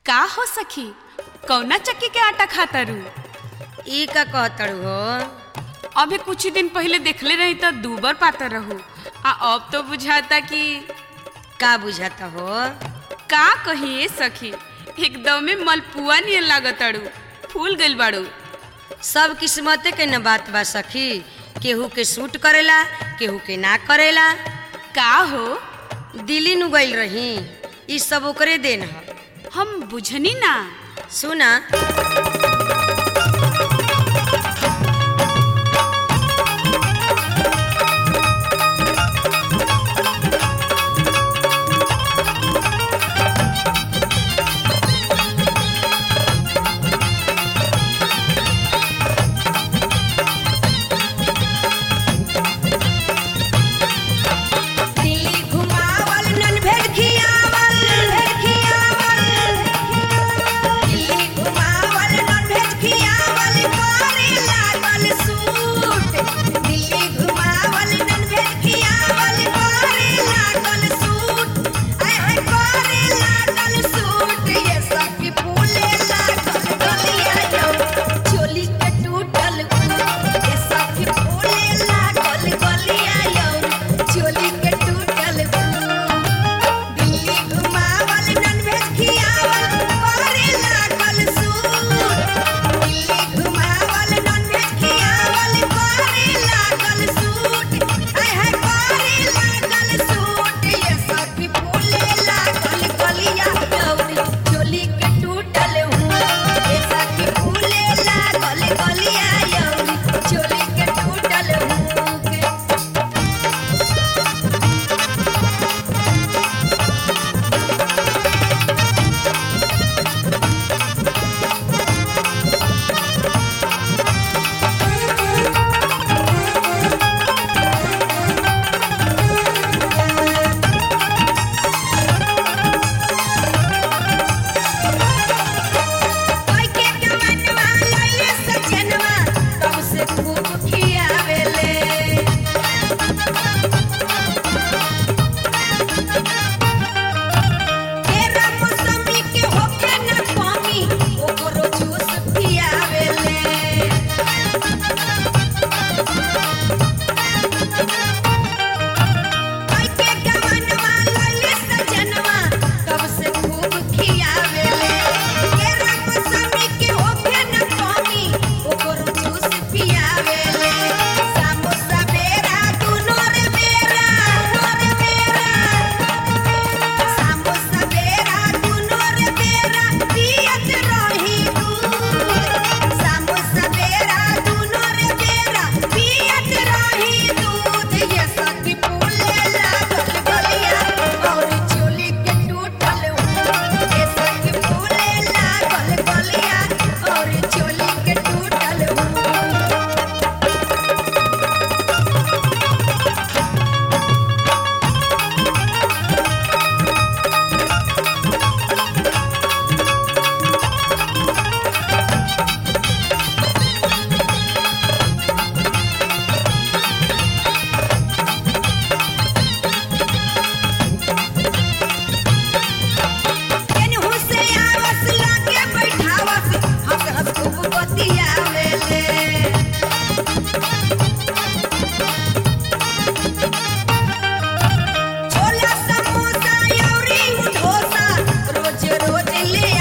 का हो सखी कौना चक्की के आटा खाता रू ई का कहतड़ू हो अभी कुछ ही दिन पहले देखले रही तो दूबर पाता रहू आ अब तो बुझाता कि का बुझाता हो का कहिए सखी एकदमे मलपुआ नियन लागताड़ू फूल गइल बाड़ू सब किस्मते के न बात बा सखी केहू के सूट करेला केहू के ना करेला का हो दिल्ली नु गइल रही ई सब ओकरे देन ह हम बुझनी ना सुना दिल्ली घुमावल नन भेज खियावल भेज खियावल दिल्ली घुमावल नन भेज खियावल करे लागल सूट दिल्ली घुमावल नन भेज खियावल करे लागल सूट आय करे लागल सूट ये सखी फूले लागल गलिया यौ चोली के टूटल ये सखी फूले लागल गलिया यौ चोली के टूटल दिल्ली घुमावल नन भेज खियावल करे लागल सूट दिल्ली घुमावल नन भेज खियावल करे लागल सूट आय हाय करे लागल सूट ये सखी फूले लागल गलिया गौरी चोली के टूटल हूँ ये सखी फूले लागल गलिया यौरी चोली के टूटल हूँ के कोई के कमनवा लइले सजनवा तब से खूब खियावेले तेरा मौसमी के होके न कमी ओकरो जूस पियावेले कोई के कमनवा लइले सजनवा तब से खूब खियावेले तेरा मौसमी के होके न कमी ओकरो जूस पियावेले समोसा बेरा दुनो रे बेरा दुनो रे बेरा समोसा बेरा दुनो रे बेरा पियत रही दूध समोसा बेरा दुनो रे बेरा पियत रही दूध ये सखी फूले लागल गलिया और चोली के टूटल हूँ ये सखी फूले लागल गलिया और चोली के टूटल हूँ केनहू से आवस लागे बैठावस हंस हंस खूब बतियावेले छोला समोसा औरी डोसा रोज रोज ले